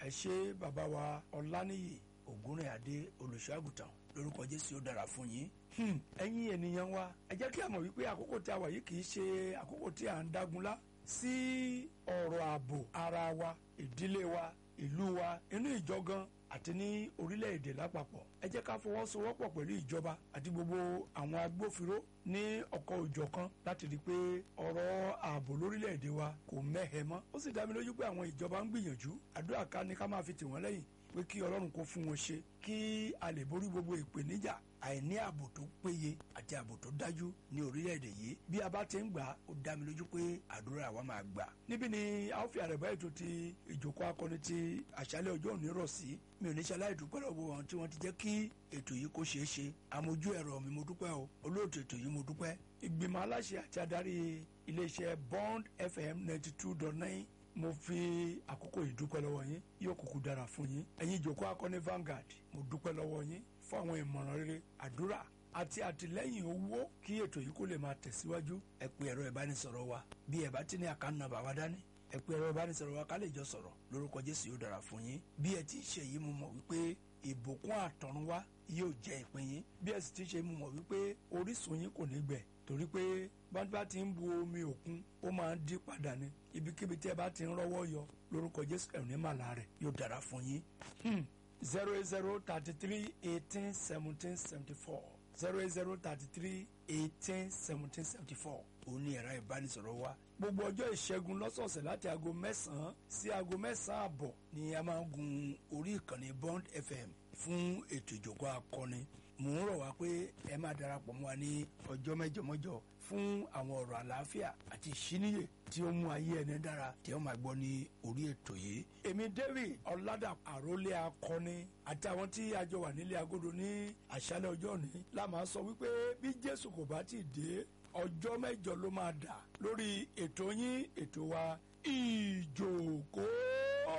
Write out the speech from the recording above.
ẹ ṣé bàbá wa ọláníyì ògúnrìnàdé olùṣọ́àgùtàn lórúkọ jésù ó dára fún yín Hmm, ẹ̀yin ènìyàn wa ẹ jẹ́ kí a mọ̀ wípé àkókò tí a wà yìí kì í ṣe àkókò tí à ń dágunlá sí ọ̀rọ̀ ààbò ara wa ìdílé wa ìlú wa inú ìjọ gan àti ní orílẹ̀-èdè lápapọ̀ ẹ jẹ́ ká fọwọ́sowọ́pọ̀ pẹ̀lú ìjọba àti gbogbo àwọn agbófinró ní ọkọ̀ òjọ̀kan láti rí i pé ọ̀rọ̀ ààbò lórílẹ̀-èdè wa kò mẹ́hẹ mọ́ ó sì dá mi lójú pé àwọn ìjọba ń gbìyànjú àdúrà ká ní ká máa fi tì wọ́n lẹ́yìn pé kí ọlọ́run kó fún wọn ṣe kí a lè borí gbogbo ìpèníjà àìní ààbò tó péye àti ààbò tó dájú ní orílẹ̀-èdè yìí bí a bá ti ń gbà ó dá mi lójú pé àdúrà wa máa gbà. níbí ni a ó fi àrẹ̀bá ètò ti ìjókòó akọni ti àṣálẹ̀ ọjọ́ òní rọ̀ sí mi ò ní ṣe aláìdúpẹ́ lọ́wọ́ wọn tí wọ́n ti jẹ́ kí ètò yìí kó ṣeé ṣe àmójú ẹ̀rọ mi mo dúpẹ́ o olóòtú ètò yìí mo dúpẹ́ ìgbìmọ̀ aláṣẹ àti adarí iléeṣẹ́ Bond FM ninety two dot nine mo fi àkókò yìí dúpẹ́ lọ́wọ́ yín yóò kúkú dára fún yín ẹ̀yin ìjókòó akọni Vanguard mo dúpẹ́ lọ́wọ́ yín fún àwọn ìmọ̀ràn rere àdúrà àti àtìlẹ́yìn owó kí ètò yìí kó lè máa tẹ̀síwájú ẹ pè ẹ̀rọ ìbánisọ̀rọ̀ wa bí ẹ bá ti ní àkáǹtì nọ́mbà wa dání ẹ pè ẹ̀rọ ìbánisọ̀rọ̀ wa ká lè jọ sọ̀rọ̀ lórúkọ Jésù yóò dára fún yín bí ẹ ti ṣe yìí mo mọ̀ wípé ìbùkún àtọ̀runwá yóò jẹ́ ìpín yín bí ẹ sì ti ṣe mo mọ̀ wípé orísun yín kò ní gbẹ torí pé bá ti ń bu omi òkun ó máa ń dí padà ní ibikíbi tí ẹ bá ti ń rọ́wọ́ yọ lórúkọ Jésù ẹ̀rù ní màlá rẹ̀ yóò dára fún yín zero eight zero thirty three eighteen seventeen seventy four zero eight zero thirty three eighteen seventeen seventy four òun ni ẹ̀rọ ìbánisọ̀rọ̀ wa gbogbo ọjọ́ ìṣẹ́gun lọ́sọ̀ọ̀sẹ̀ láti aago mẹ́sàn-án sí aago mẹ́sàn-án àbọ̀ ni a máa ń gun orí ìkànnì Bond FM fún ètò ìjókòó akọni mò ń rọ̀ wá pé ẹ máa darapọ̀ mọ́ wa ní ọjọ́ mẹ́jọ mọ́jọ fún àwọn ọ̀rọ̀ àlàáfíà àti ìṣíníyè tí ó mú ayé ẹni dára tí ó máa gbọ́ ní orí ètò yìí. èmi David ọ̀làdà àrólé akọni àti àwọn tí a jọ wà nílé agodo ní àṣálẹ́ ọjọ́ òní la máa sọ wípé bí Jésù kò bá ti dé ọjọ́ mẹ́jọ ló máa dà lórí ètò yín ètò wa ìjókòó.